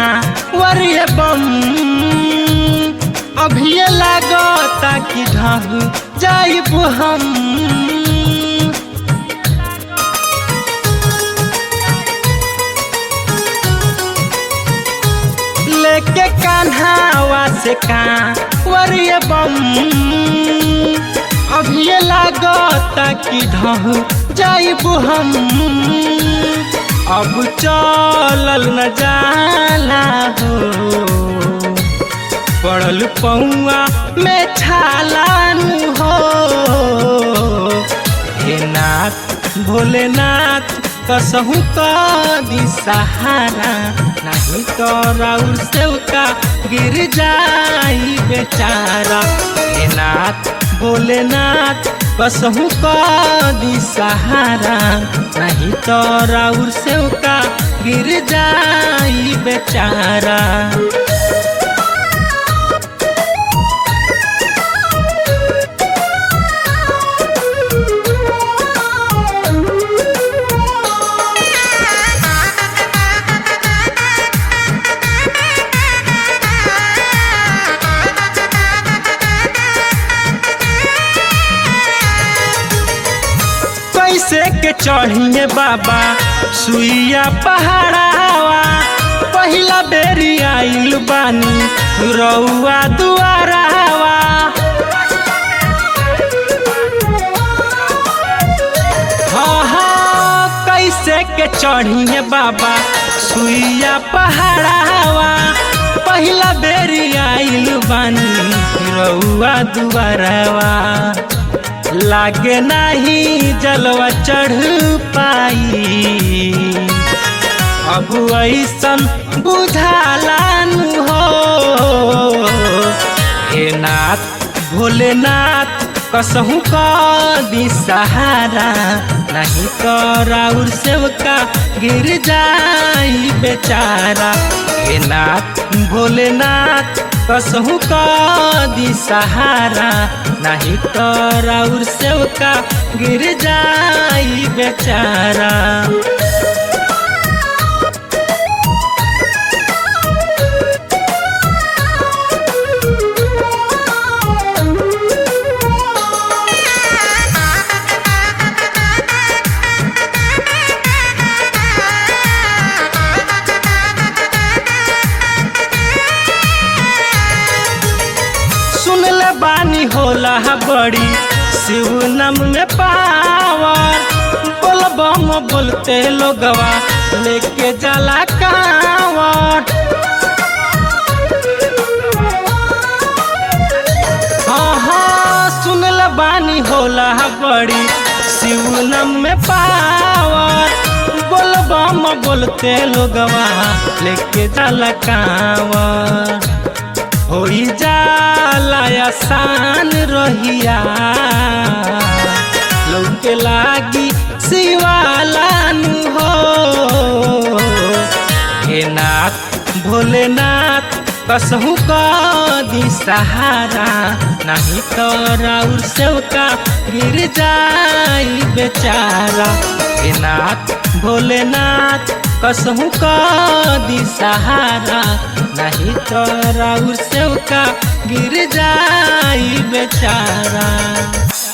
वरिय बम अभिये लागता कि ढह जाइब हम लेके कान्हावा से का वरिय बम अभिये लागता कि ढह जाइब हम अब चलल न जाला हो पड़ल पौआ में छालानु हो हे नाथ भोलेनाथ कसहु कदी सहारा नहीं तो राउर सेवका गिर जाई बेचारा हे नाथ भोलेनाथ कसहु कदी सहारा नहीं तो राउर सेवका गिर जाई बेचारा कैसे के चढ़िए बाबा सुइया पहाड़ावा पहिला बेरी आइल बानी रउआ दुआरावा हाँ हाँ कैसे के चढ़िए बाबा सुइया पहाड़ावा पहिला बेरी आइल बानी रउआ दुआरावा लागे नाही जलवा चढ़ पाई अब ऐसन बुझालानु हो हे नाथ भोलेनाथ कसहु कदी सहारा नहीं तो राउर सेवका गिर जाई बेचारा हे नाथ भोलेनाथ कसहु कदी सहारा नहीं तो राउर सेवका गिर जाई बेचारा सुनले बानी होला बड़ी शिव नम में पावर बोल बम बोलते लोगवा लेके जला कावर हाँ हाँ सुनले बानी होला बड़ी शिव नम में पावर बोल बम बोलते लोगवा लेके जला कावर होई जाला आसान रहिया लौके लागी शिवालानु हो हे नाथ भोलेनाथ कसहु कदी सहारा नहीं तो राउर सेवका गिर जाई बेचारा हे नाथ भोलेनाथ कसहु कदी सहारा नहीं तो राउर सेवका गिर जाई बेचारा